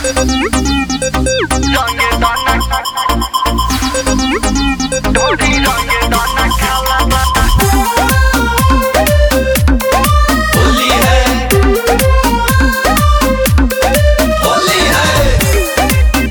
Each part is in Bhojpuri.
रंगे दाना ढोली रंगे दाना खाला होली है होली है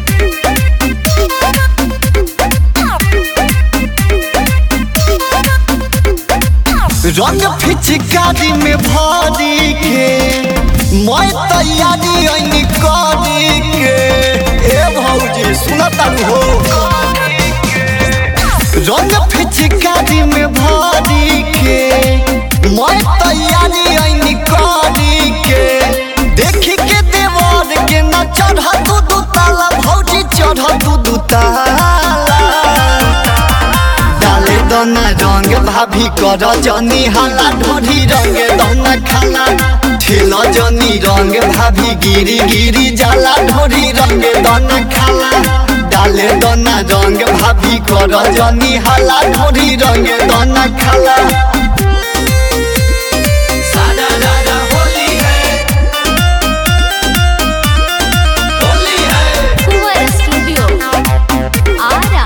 रंग फिचकारी में भरी के मैं तैयारी ऐनी करी के ए भौजी सुनता हो रंग फिचकारी में भरी के मैं तैयारी ऐनी करी के देखी के देवर के न चढ़ तू दू ताला भौजी चढ़ तू दू ताला डाले दोना रंग भाभी कर जनी हाला ढोरी रंग दोना खाला ठेल जनी रंग भाभी गिरी गिरी जाला ढोरी रंग दोना खाला डाले दोना रंग भाभी कर जनी हाला ढोरी रंग दोना खाला सादा दादा होली है होली है कुंवर स्टूडियो आरा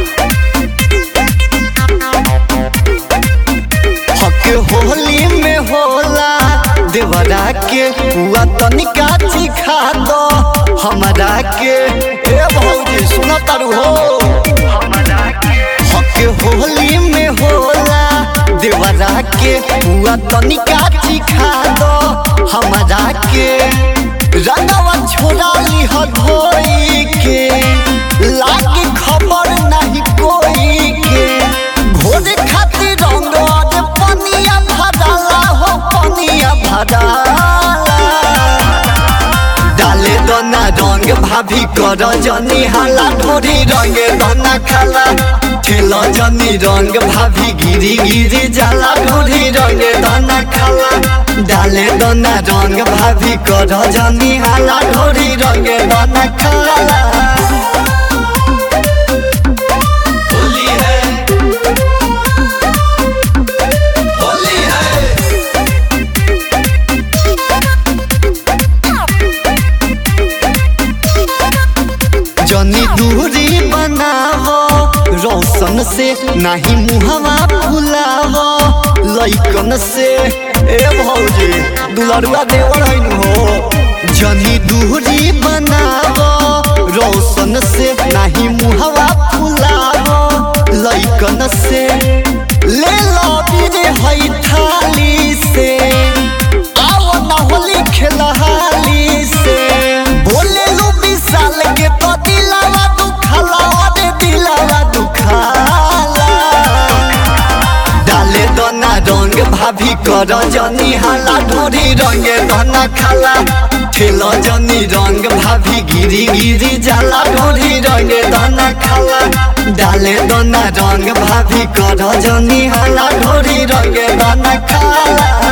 हक होली में होला देवरा के हुआ तनिका चिखा दो हमरा के ए भौजी सुन तारू हो हमरा के हक होली में होला देवरा के हुआ तनिका चिखा दो हमरा के रंगवा छोड़ा लिह धोई के लागे खबर नहीं कोई के घोड़े खातिर रंग अरे पनिया भराला हो पनिया भराला डाले दोना रंग भाभी कर जनी हाला ढोरी रंग दोना खाला ठेल जनी रंग भाभी गिरी गिरी जाला ढोरी रंग दोना खाला डाले दोना रंग भाभी कर जनी हाला ढोरी रंग दोना खाला होली है होली है जनी दूरी बनावो रोशन से नहीं मुहवा फुलावो लइकन से ए भौजी दुलरुआ देवर हइन हो जनी दूरी बनावो रोशन से नहीं मुहवा फुलावो लइकन से ले लो बीरे हई थाली से आओ ना होली खेलहाली से बोले लू विशाल के तो दिलावा दुखाला अरे दिलावा दुखाला डाले दोना रंग भाभी कर जनी हाला ढोरी रंगे दोना खाला ठेल जनी रंग भाभी गिरी गिरी जाला ढोरी रंगे दोना खाला डाले दोना रंग भाभी कर जनी हाला ढोरी रंगे दोना खाला